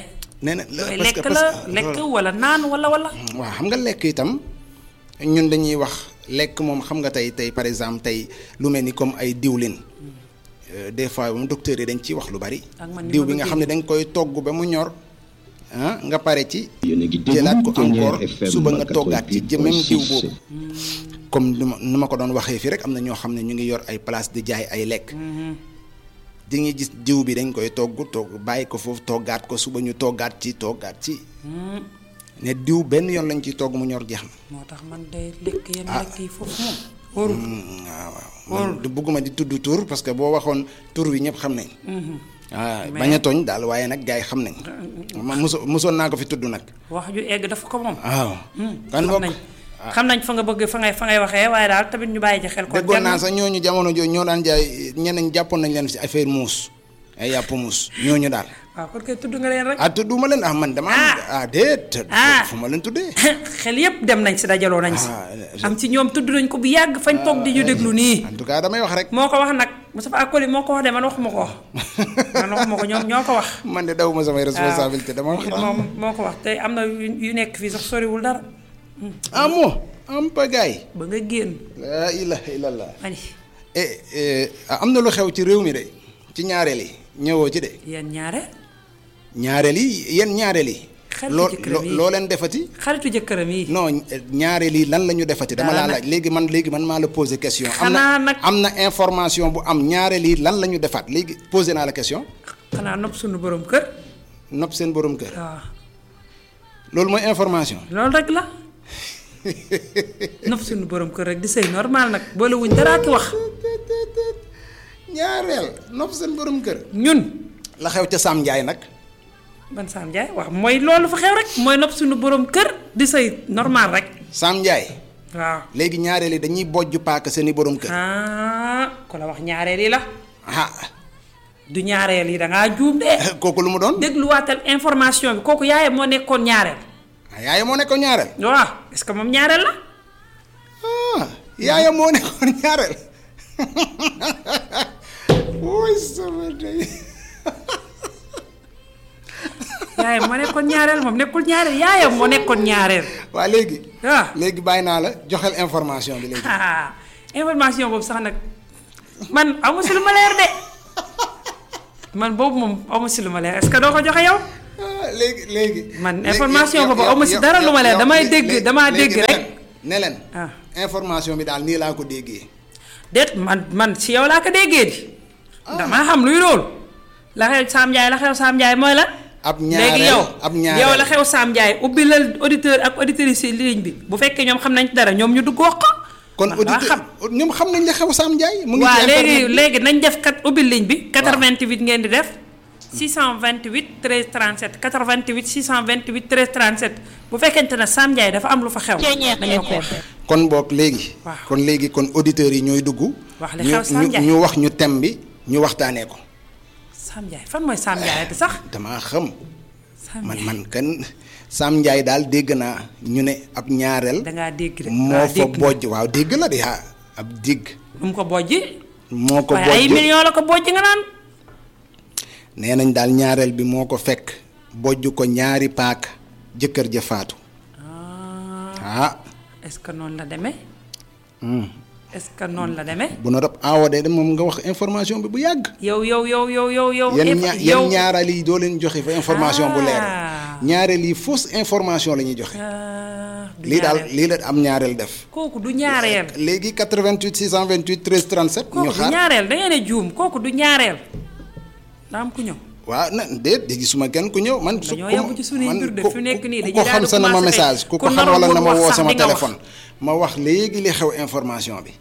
Speaker 2: nee na
Speaker 1: looy
Speaker 2: parce que
Speaker 1: lekk
Speaker 2: parce
Speaker 1: la
Speaker 2: que
Speaker 1: lekk wala naan wala wala
Speaker 2: waaw xam nga lekk itam ñun dañuy wax lekk moom xam nga tey tey par exemple tey lu mel ni comme ay diwlin Euh, des fois moom docteur yi dañ ciy wax lu bari.
Speaker 1: Ak man ni
Speaker 2: diw
Speaker 1: ma
Speaker 2: bi
Speaker 1: la
Speaker 2: nga xam ne dañ koy togg ba mu ñor ah nga pare ci.
Speaker 3: yéen a ngi déglu
Speaker 2: jëlaat ko
Speaker 3: Pionnier
Speaker 2: encore
Speaker 3: FM
Speaker 2: suba nga toggaat ci jë- même diw
Speaker 3: 88.6.
Speaker 2: boobu. comme nu ma nu ma ko doon waxee fii rek am na ñoo xam ne ñu ngi yor ay place di jaay ay lekk. di nga gis diw bi dañ koy togg togg bàyyi ko foofu toggaat ko suba ñu toggaat ci toggaat ci. ne diw benn yoon lañ ciy togg mu ñor jeex na.
Speaker 1: moo tax man day lekk yenn lekk yi foofu moom wóorul
Speaker 2: Mm, waaw waaw man du bëgguma di tudd tur parce que boo waxoon tur bi ñëpp xam nañ. waaw
Speaker 1: Mais-
Speaker 2: bañ a tooñ daal waaye nag gars yi xam nañ. ma moso mosoon naa ko fi tudd nag.
Speaker 1: wax ju egg dafa ko moom
Speaker 2: waaw. kan
Speaker 1: xam
Speaker 2: bokk
Speaker 1: nañ xam nañ fa nga bëgg fa ngay fa ngay waxee waaye daal tamit ñu bàyyi ci xel kon
Speaker 2: déggoon
Speaker 1: jar na-
Speaker 2: naa sax ñooñu jamono jooju ñoo daan jaay ñeneen jàppoon nañ leen si affaire muus ay yàpp muus ñooñu daal.
Speaker 1: waaw kon kay tudd nga leen rek
Speaker 2: ah tudduma leen ah man dama am ah déet.
Speaker 1: Ah.
Speaker 2: fu ma leen tuddee.
Speaker 1: xel yépp dem nañ si dajaloo nañ si
Speaker 2: Ah,
Speaker 1: am ci ñoom tudd nañ ko bu yàgg fañ toog di ñu déglu nii
Speaker 2: en tout cas damay wax rek.
Speaker 1: moo ko wax nag Moustapha Koli moo ko wax de man waxuma ko man waxuma ko ñoom ñoo ko wax
Speaker 2: man de dawuma samay responsabilité dama wax.
Speaker 1: moom moo ko wax te am na yu yu nekk fii sax soriwul dara
Speaker 2: ah moo am pagaay.
Speaker 1: ba nga génn
Speaker 2: laa ilaha illallah.
Speaker 1: ani
Speaker 2: eh eh, am na lu xew ci réew mi de ci ñaareel yi ñëwoo ci de
Speaker 1: yéen ñaare
Speaker 2: ñaareel yi yéen ñaareel yi.
Speaker 1: Xaritu
Speaker 2: loo
Speaker 1: jëkkëram yi.
Speaker 2: loo leen defati.
Speaker 1: xaritu jëkkëram yi
Speaker 2: non ñaareel yi lan la ñu defati. dama
Speaker 1: Dara
Speaker 2: laa
Speaker 1: nag.
Speaker 2: laaj léegi man léegi man maa la posé question. am
Speaker 1: Xanaa
Speaker 2: na
Speaker 1: nag-
Speaker 2: am na information bu am ñaareel yi lan la ñu defaat léegi posé naa la question.
Speaker 1: xanaa nopp suñu borom kër
Speaker 2: nopp seen borom kër.
Speaker 1: waaw
Speaker 2: loolu mooy information.
Speaker 1: loolu rek la nopp suñu borom kër rek di sëy normal nag boole wuñ dara ki wax
Speaker 2: ñaareel nopp seen borom kër.
Speaker 1: ñun
Speaker 2: la xew ca Sam Ndiaye nag.
Speaker 1: ban Sam Ndiaye wax mooy loolu fa xew rek mooy nopp suñu borom kër di sëy normal rek
Speaker 2: Sam Ndiaye
Speaker 1: waaw
Speaker 2: léegi ñaareel yi dañuy bojj paaka seen i borom kër.
Speaker 1: ah ku la wax ñaareel yi la
Speaker 2: ah
Speaker 1: du ñaareel yi da ngaa juum de
Speaker 2: kooku lu mu doon.
Speaker 1: dégluwaatal information bi kooku yaayam moo nekkoon ñaareel
Speaker 2: ah yaayam moo nekkoon ñaareel.
Speaker 1: waaw est-ce que moom ñaareel la
Speaker 2: ah yaayam moo nekkoon ñaareel. woy sama day.
Speaker 1: yaayam moo nekkoon ñaareel moom nekkul ñaareel yaayam moo nekkoon ñaareel
Speaker 2: waa léegi.
Speaker 1: waaw
Speaker 2: léegi bàyyi naa la joxel information bi léegi.
Speaker 1: ah information boobu sax nag man amu si lu ma leer de man boobu moom amu si lu ma leer est-ce que doo ko joxe yow
Speaker 2: ah léegi léegi.
Speaker 1: Man
Speaker 2: léegi
Speaker 1: information
Speaker 2: yow-
Speaker 1: boobu
Speaker 2: yow-
Speaker 1: amu si
Speaker 2: yow-
Speaker 1: dara lu ma leer
Speaker 2: yow-
Speaker 1: damay
Speaker 2: léegi-
Speaker 1: dégg
Speaker 2: léegi-
Speaker 1: damaa
Speaker 2: léegi
Speaker 1: dégg
Speaker 2: ne
Speaker 1: rek.
Speaker 2: leen- ne leen.
Speaker 1: Ah.
Speaker 2: information bi daal nii laa ko déggee.
Speaker 1: déet man man si yow laa ko déggee di damaa xam luy loolu la xew Sam Ndiaye la xew Sam Ndiaye mooy la
Speaker 2: ab
Speaker 1: léegi
Speaker 2: ñaareel
Speaker 1: yow
Speaker 2: ab ñaareel
Speaker 1: yow la xew Sam Ndiaye ubbi la auditeur ak auditrice yi ligne bi bu fekkee ñoom xam nañ ci dara ñoom ñu dugg wax ko
Speaker 2: kon
Speaker 1: man daa xam
Speaker 2: auditeur ñoom xam nañ la xew Sam Ndiaye. mu ngi ci
Speaker 1: waaw léegi
Speaker 2: internet bi.
Speaker 1: léegi nañ def kat ubbi ligne bi 88 ngeen di def 628 13 37 88 628 13 37 bu fekkente ne Sam Ndiaye dafa am lu fa xew da ngeen ko wax
Speaker 2: kon boog léegi.
Speaker 1: Waaw.
Speaker 2: kon léegi kon auditeurs yi ñooy dugg.
Speaker 1: Wax li
Speaker 2: ñu
Speaker 1: xew Sam
Speaker 2: ñu
Speaker 1: Ndiaye.
Speaker 2: ñu wax ñu thème bi ñu waxtaanee ko.
Speaker 1: Sam Ndiaye fan mooy Sam Ndiaye te sax
Speaker 2: damaa xam
Speaker 1: Sam
Speaker 2: man
Speaker 1: Ndiaye
Speaker 2: man kan Sam Ndiaye daal dégg naa ñu ne ab ñaareel.
Speaker 1: dangaa dégg rek
Speaker 2: moo
Speaker 1: waaw
Speaker 2: fa
Speaker 1: dégg
Speaker 2: bojj waaw dégg la de ah ab digg
Speaker 1: nu mu ko bojji
Speaker 2: moo ko
Speaker 1: waaye ay
Speaker 2: bojj
Speaker 1: millions la ko bojji nga naan
Speaker 2: nee nañ daal ñaareel bi moo ko fekk bojj ko ñaari paak jëkkër ja faatu
Speaker 1: ah
Speaker 2: ah
Speaker 1: est-ce que noonu la demee
Speaker 2: hum.
Speaker 1: est-ce que noonu la demee
Speaker 2: bu na rob aawa de moom nga wax information bi bu yàgg
Speaker 1: yow yow yow yow yow yow
Speaker 2: yan
Speaker 1: inf-
Speaker 2: ña
Speaker 1: yow
Speaker 2: yan ñaareel yi doo leen joxe fa information bu leer
Speaker 1: Ah.
Speaker 2: ñaareel yi fausse information la ñuy joxe
Speaker 1: Ah, du
Speaker 2: lii daal
Speaker 1: ñaareel.
Speaker 2: lii la am ñaareel def
Speaker 1: kooku du ñaareel
Speaker 2: léegi 88 628 13 37 ñu
Speaker 1: kooku du
Speaker 2: xaar
Speaker 1: ñaareel da ngeen a juum kooku du ñaareel daa am ku ñëw
Speaker 2: waaw na déet de gisuma kenn ku ñëw man. su
Speaker 1: dañoo
Speaker 2: ku
Speaker 1: yàgg ci sunuy
Speaker 2: man
Speaker 1: mbir de
Speaker 2: ku-
Speaker 1: fi nekk nii
Speaker 2: ku
Speaker 1: dañuy
Speaker 2: ko
Speaker 1: daal
Speaker 2: xam
Speaker 1: di
Speaker 2: sa na ma
Speaker 1: commencé
Speaker 2: message
Speaker 1: tey.
Speaker 2: ku ko
Speaker 1: ku
Speaker 2: xam
Speaker 1: naroon
Speaker 2: wala na ma
Speaker 1: wax
Speaker 2: woo
Speaker 1: sax
Speaker 2: sama
Speaker 1: di nga wax.
Speaker 2: téléphone ma wax léegi li xew information bi.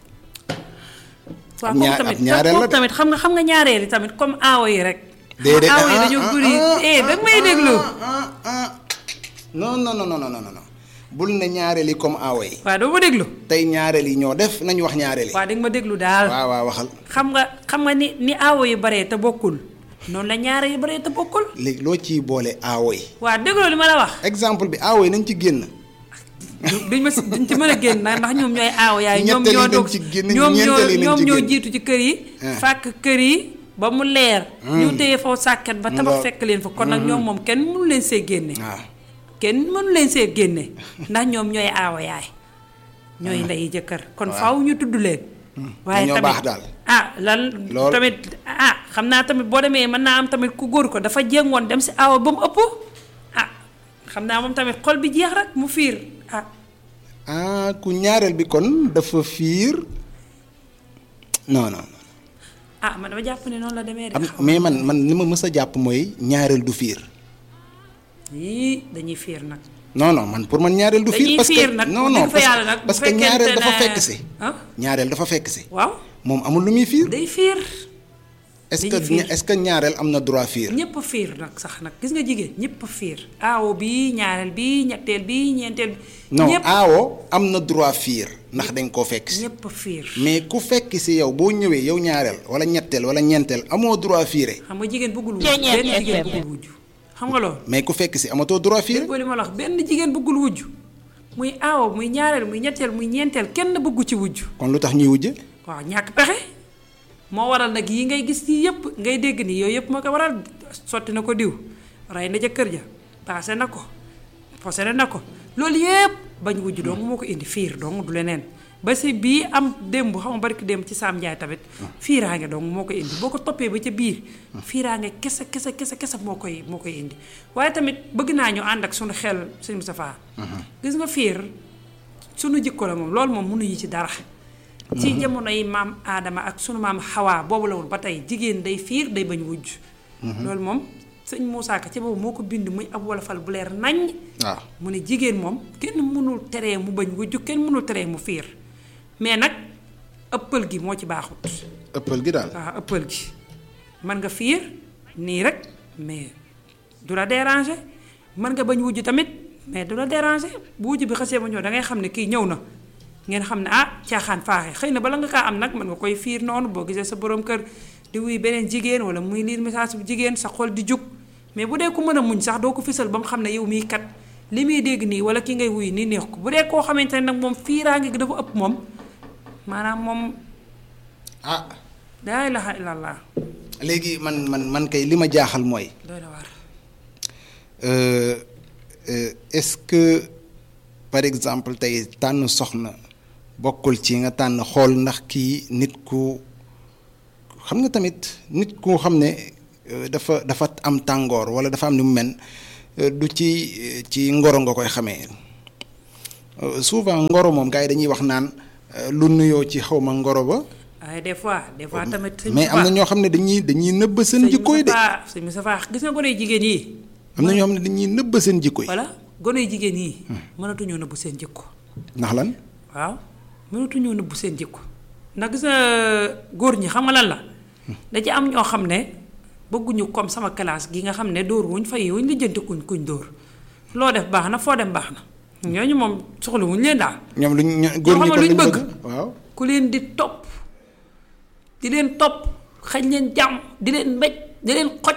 Speaker 1: waaw
Speaker 2: ab
Speaker 1: kooku
Speaker 2: ñaar-
Speaker 1: tamit
Speaker 2: ab ñaareel la
Speaker 1: kooku
Speaker 2: de.
Speaker 1: tamit xam nga xam nga ñaareel yi tamit comme aawo yi rek.
Speaker 2: déedéet
Speaker 1: aawo yi
Speaker 2: ah,
Speaker 1: dañoo
Speaker 2: ah,
Speaker 1: bëri
Speaker 2: ah,
Speaker 1: eh da nga may déglu.
Speaker 2: ah ah non non non non non non non bul ne ñaareel yi comme aawo yi
Speaker 1: waaw doo ma déglu.
Speaker 2: tey ñaareel yi ñoo def nañu wax ñaareel yi.
Speaker 1: waaw di nga ma déglu daal.
Speaker 2: waaw waaw waxal
Speaker 1: xam nga xam nga ni ni aawo yi baree te bokkul noonu la ñaareel yi baree te bokkul.
Speaker 2: léegi loo ciy boole aawo yi
Speaker 1: waaw dégloo li ma la wax.
Speaker 2: exemple bi aawo yi nañ ci génn.
Speaker 1: du- duñ ma si duñ ci mën a génn nag ndax ñoom ñooy aawo yaay. ñoom
Speaker 2: Ñetteel yi
Speaker 1: ñoo
Speaker 2: nañ
Speaker 1: doog
Speaker 2: ci génn,
Speaker 1: ñoom ñoo
Speaker 2: ñeenteel yi nañ
Speaker 1: ñoom
Speaker 2: ci
Speaker 1: ñoo
Speaker 2: génn.
Speaker 1: jiitu ci kër yi.
Speaker 2: Ah.
Speaker 1: fàkk kër yi ba mu leer ñu téye foofu sàkket ba tabax
Speaker 2: Lool.
Speaker 1: fekk leen fa kon nag ñoom moom kenn mënu leen see génne
Speaker 2: waaw
Speaker 1: kenn mënu leen see génne ndax ñoom ñooy aawa yaay ñooy ndeyi jëkkër kon faaw ñu tudd leen waaye
Speaker 2: ñoo
Speaker 1: tamit
Speaker 2: baax daal.
Speaker 1: ah lan
Speaker 2: Lool.
Speaker 1: tamit ah xam naa tamit boo demee mën naa am tamit ku góor ko dafa jéngoon dem si aawa ba mu ëpp ah xam naa moom tamit xol bi jeex rek mu fiir ah
Speaker 2: ah ku ñaareel bi kon dafa fiir non non
Speaker 1: ah man dama jàpp ne noonu la demee de
Speaker 2: am
Speaker 1: xaw
Speaker 2: mais man man li ma mës a jàpp mooy ñaareel du fiir
Speaker 1: yii dañuy fiir nag
Speaker 2: non non man pour man ñaareel du fiir
Speaker 1: dañuy
Speaker 2: parce que
Speaker 1: fiir nag
Speaker 2: non
Speaker 1: bu
Speaker 2: non
Speaker 1: dëgg fa yàlla nag bu
Speaker 2: parce que
Speaker 1: fekkente
Speaker 2: ñaareel dafa
Speaker 1: ne-
Speaker 2: fekk si
Speaker 1: ah
Speaker 2: ñaareel dafa fekk si
Speaker 1: waaw
Speaker 2: moom amul lu muy fiir
Speaker 1: day fiir
Speaker 2: est-ce
Speaker 1: dañuy
Speaker 2: que
Speaker 1: fiir.
Speaker 2: est-ce que ñaareel am na droit fiir
Speaker 1: ñëpp a fiir nag sax nag gis nga jigéen ñëpp a fiir aawo bi ñaareel bi ñetteel bi ñeenteel bi
Speaker 2: non
Speaker 1: ñëpp
Speaker 2: aawo am na droit fiir ndax dañ koo fekk si
Speaker 1: ñëpp a fiir
Speaker 2: mais ku fekk si yow boo ñëwee yow ñaareel wala ñetteel wala ñeenteel amoo droit fiire
Speaker 1: xam nga jigéen bëggul wujj
Speaker 3: Ceeñeer
Speaker 1: benn jigéen
Speaker 3: FM.
Speaker 1: bëggul wujj xam nga loolu
Speaker 2: mais ku fekk si amatoo droit fiire
Speaker 1: déggoo li ma la wax benn jigéen bëggul wujj muy aawo muy ñaareel muy ñetteel muy ñeenteel kenn bëggu ci wujj
Speaker 2: kon lu tax ñuy wujje
Speaker 1: waaw ñàkk pexe moo waral nag yi ngay gis yi yëpp ngay dégg ni yooyu yëpp moo ko waral sotti na ko diw rey na ca kër ja paase na ko posé na ko loolu yëpp bañ wujj dong moo ko indi fiir dong du leneen ba si bii am démb xam nga barki démb ci Saam Njaay tamit fiiraange dong moo ko indi boo ko toppee ba ca biir fiiraange kese kese kese kese moo koy moo koy indi waaye tamit bëgg naa ñu ànd ak suñu xel sëñ Moustapha gis nga fiir sunu jikko la moom loolu moom mënuñu ci dara ci jamono yi maam aadama ak sunu maam xawaa boobu la woon ba tey jigéen day fiir day bañ wujj loolu moom sëñ Moussa Ka ci boobu moo ko bind muy ab wolofal bu leer naññ
Speaker 2: waaw
Speaker 1: mu ne jigéen moom kenn mënul teree mu bañ wujj kenn mënul teree mu fiir mais nag ëppal gi moo ci baaxut
Speaker 2: ëppal gi daal
Speaker 1: waaw ëppal gi mën nga fiir nii rek mais du la déranger mën nga bañ wujj tamit mais du la déranger bu wujj bi xasee ba ñëw da ngay xam ne kii ñëw na ngeen xam ne ah caaxaan faaxe xëy na bala nga kaa am nag mën nga koy fiir noonu boo gisee sa borom kër di wuy beneen jigéen wala muy liir message bu jigéen sa xol di jug mais bu dee ku mën a muñ sax doo ko fisal ba mu xam ne yow mii kat li muy dégg nii wala ki ngay wuy nii neex ko bu dee koo xamante ne nag moom fiiraange gi dafa ëpp moom maanaam moom
Speaker 2: ah
Speaker 1: laa ilaha illallah
Speaker 2: léegi man man man kay li ma jaaxal mooy
Speaker 1: doy na waar
Speaker 2: euh, euh, est-ce que par exemple tey tànn soxna bokkul ci nga tànn xool ndax kii nit ku xam nga tamit nit ku xam ne euh, dafa dafa am tàngoor walla dafa am ni mu mel euh, du ci euh, ci ngoro nga koy xamee Euh, souvent ngoro moom gars yi dañuy wax naan euh, lu nuyoo ci xaw ma ngoro ba
Speaker 1: waaye des fois des fois tamit. sëñ
Speaker 2: mais am na ñoo xam ne dañuy dañuy nëbb seen jikkooy de
Speaker 1: sëñ Moussa Fall gis nga gone yu jigéen yi.
Speaker 2: am na ñoo xam ne dañuy nëbb seen jikko yi
Speaker 1: voilà gone yu jigéen yi. mënatuñoo nëbbu seen jikko.
Speaker 2: ndax lan
Speaker 1: waaw mënatuñoo nëbbu seen jikko ndax gis nga góor ñi xam nga lan la. da ci am ñoo xam ne bëgguñu comme sama classe gi nga xam ne dóor wuñ fay wuñ lijjanti kuñ kuñ dóor loo def baax na foo dem baax na ñooñu moom soxla wuñ leen daal.
Speaker 2: ñoom luñ ño- góor ñi
Speaker 1: xam nga
Speaker 2: kon
Speaker 1: luñ
Speaker 2: luñ
Speaker 1: bëgg.
Speaker 2: bëgg waaw
Speaker 1: ku leen di topp di leen topp xañ leen jàmm di leen mbéj di leen xoj.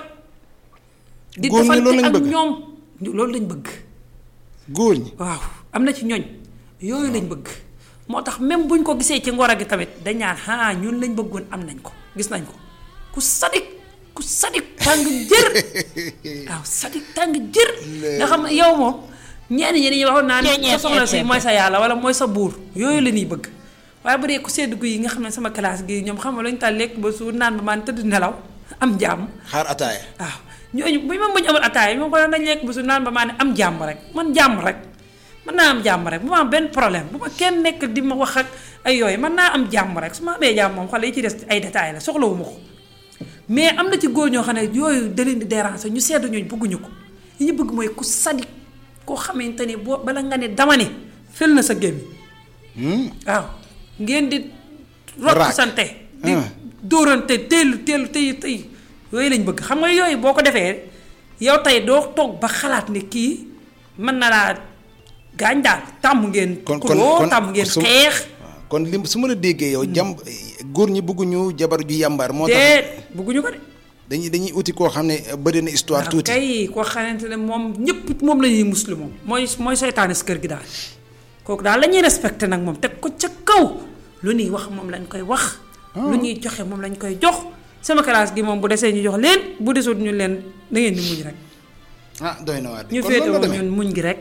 Speaker 1: di
Speaker 2: Góor ñi
Speaker 1: defante
Speaker 2: loolu lañ
Speaker 1: ak
Speaker 2: bëgg?
Speaker 1: ñoom loolu lañ bëgg.
Speaker 2: góor ñi
Speaker 1: waaw am na ci ñooñ yooyu lañ bëgg moo tax même buñ ko gisee ci ngoro gi tamit dañ naan ah ñun lañ bëggoon am nañ ko gis nañ ko ku sadik ku sadik tàng jër waaw sadik tàng jër nga xam ne yow moom ñenn ñi dañuy waxoon naan sa soxla si mooy sa yàlla wala mooy sa buur yooyu la ñuy bëgg waaye bu dee ku sedd gu yi nga xam ne sama classe gi ñoom xam nga lañu taal lekk ba suur naan ba maan tëdd nelaw am jàmm
Speaker 2: xaar ataaya
Speaker 1: waaw ñooñu bu ma buñ amul ataaya moom ko dañ lekk ba su naan ba maa ne am jàmm rek man jàmm rek mën naa am jàmm rek bu ma am benn problème bu ma kenn nekk di ma wax ak ay yooyu mën naa am jàmm rek su ma amee jàmm moom xale yi ci des ay détails la soxlawuma ko mais am na ci góor ñoo xam ne yooyu da leen di déranger ñu seddu ñooñu bëgguñu ko li ñu bëgg mooy ku sadik koo xamante ni boo bala nga ne dama ne fel na sa gémmi waaw ngeen di rot
Speaker 2: Raak.
Speaker 1: sante di
Speaker 2: Ah.
Speaker 1: dóorante teelu teelu tey tey yooyu lañ bëgg xam nga yooyu boo ko defee yow tey doo toog ba xalaat ne kii mën na laa gaañ daal tàmm ngeen
Speaker 2: kon kon
Speaker 1: xuloo
Speaker 2: kon
Speaker 1: tàmm ngeen
Speaker 2: su-
Speaker 1: xeex
Speaker 2: waaw kon lim su ma la déggee yow jàmm góor ñi bëgguñu jabar ju yàmbaar moo tax
Speaker 1: déet bëgguñu ko de
Speaker 2: dañuy dañuy uti koo xam ne bëri na histoire
Speaker 1: waaw
Speaker 2: tuuti
Speaker 1: kay koo xamante ne moom ñëpp moom la ñuy muslu moom mooy mooy seytaane si kër gi daal kooku daal la ñuy respecté nag moom teg ko ca kaw lu ñuy wax moom lañ koy wax lu ñuy joxe moom lañ koy jox sama classe gi moom bu desee ñu jox leen bu desut ñu leen da ngeen di muñ rek
Speaker 2: ah doy na waar
Speaker 1: ñu
Speaker 2: kon loolu la
Speaker 1: féetewoo
Speaker 2: demee
Speaker 1: ñun muñ gi rek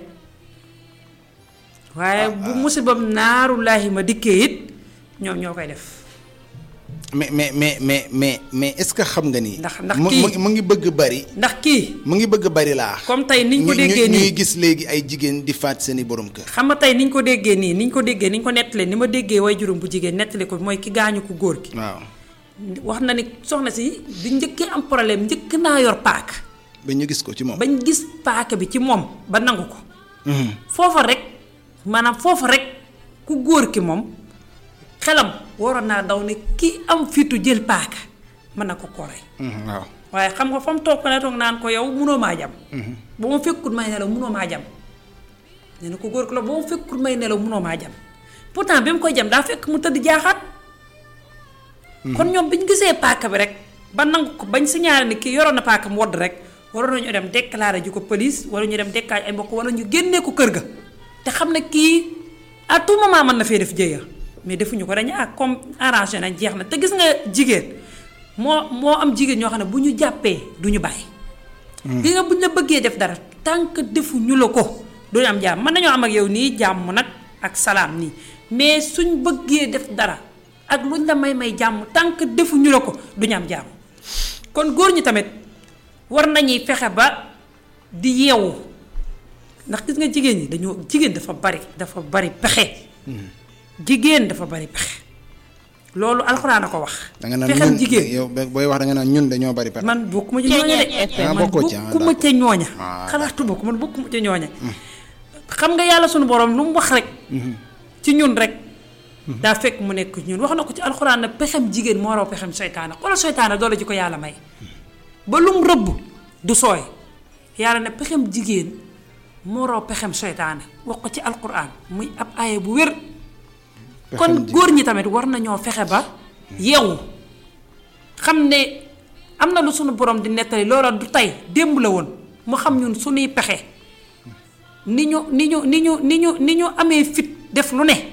Speaker 1: waaye bu musibam naarullaahi ma dikkee it ñoom ñoo koy def
Speaker 2: mais mais mais mais mais mais est-ce que xam nga ni.
Speaker 1: Ndax- ndax
Speaker 2: mu
Speaker 1: kii-
Speaker 2: mu- mu ngi bëgg bari.
Speaker 1: ndax kii
Speaker 2: mu ngi bëgg bari laa.
Speaker 1: comme tey niñ ko
Speaker 2: ñu-
Speaker 1: déggee
Speaker 2: ñu-
Speaker 1: nii
Speaker 2: ñuy gis léegi ay jigéen di faat seeni borom kër.
Speaker 1: xam nga tey niñ ko déggee nii niñ ko déggee niñ ko nettalee ni ma déggee way juróom bu jigéen nettali ko mooy ki gaañu ko góor gi
Speaker 2: waaw
Speaker 1: wax na ni soxna si bi njëkkee am problème njëkk naa yor paaka
Speaker 2: ba ñu gis ko ci moom.
Speaker 1: bañ gis paaka bi ci moom ba nangu ko
Speaker 2: Mhm.
Speaker 1: foofa rek maanaam foofa rek ku góor ki moom xelam waroon naa daw ne ki am fitu jël paaka mën na ko ko rey
Speaker 2: Mhm, waaw.
Speaker 1: waaye xam nga fa mu toog ko ne toog naan ko yow munoo maa jam ba ma fekkut may nelaw munoo maa jam nee na ko góor ko la ba ma fekkut may nelaw munoo maa jam pourtant bi mu koy jam daa fekk mu tëdd jaaxaat kon ñoom bi ñu gisee paaka bi rek ba nangu ko bañ signalé ni kii yoroon na paaka mu wodd rek waroon nañu dem déclaré ji ko police wala ñu dem déclaré ay mbokk wala ñu génnee ko kër ga te xam ne kii à tout moment mën na fee def jëya mais defuñu ko dañu ah comme arrangé nañ jeex na te gis nga jigéen moo moo am jigéen ñoo xam ne bu ñu jàppee du ñu bàyyi. gi nga buñ la bëggee def dara tant que defuñu la ko duñu am jàmm mën nañoo am ak yow nii jàmm nag ak salaam nii mais suñ bëggee def dara ak luñ la may may jàmm tant que defuñu la ko duñu am jàmm kon góor ñi tamit war nañuy fexe ba di yeewu ndax gis nga jigéen ñi dañoo jigéen dafa bari dafa bari pexe jigéen dafa bari pexe loolu alxuraan a ko wax
Speaker 2: da nga naan
Speaker 1: pexem
Speaker 2: ñun
Speaker 1: jigéen
Speaker 2: yow booy wax da nga naan ñun dañoo bari pexe.
Speaker 1: man bokkuma ci ñooña de
Speaker 2: Ah,
Speaker 1: man
Speaker 2: bokkoo ci, ah,
Speaker 1: bokkuma ca ñooña
Speaker 2: Ah,
Speaker 1: xalaatu bokk man bokkuma ca ñooña xam nga yàlla sunu borom lu mu wax rek ci ñun rek daa fekk mu nekk ñun wax na ko ci alxuraan ne pexem jigéen moo raw pexem seytaane xoolal seytaane doole ji ko yàlla may ba lu mu rëbb du sooy yàlla ne pexem jigéen moo raw pexem seytaane wax ko ci alxuraan muy ab aaye bu wér kon
Speaker 2: Pexem
Speaker 1: góor ñi tamit war nañoo fexe ba yeewu xam ne am na lu sunu borom di nettali loola du tey démb la woon mu xam ñun sunuy pexe ni ñu ni ñu ni ñu ni ñu ni ñu amee fit def lu ne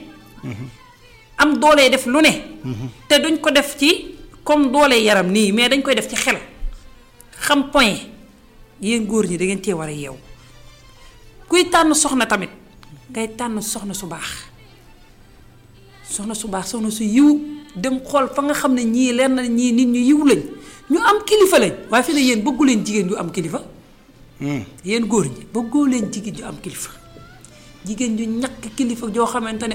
Speaker 1: am doole def lu ne te duñ ko def ci comme doole yaram nii mais dañ koy def ci xel xam point yéen góor ñi da ngeen cee war a yeewu kuy tànn soxna tamit ngay tànn soxna su baax soxna su baax soxna su yiw dem xool fa nga xam ne ñii leer na ñii nit ñu yiw lañ ñu am kilifa lañ waaye fi ne yéen bëggu leen jigéen yu am kilifa yéen góor ñi bëggoo leen jigéen ju am kilifa jigéen ju ñàkk kilifa joo xamante ne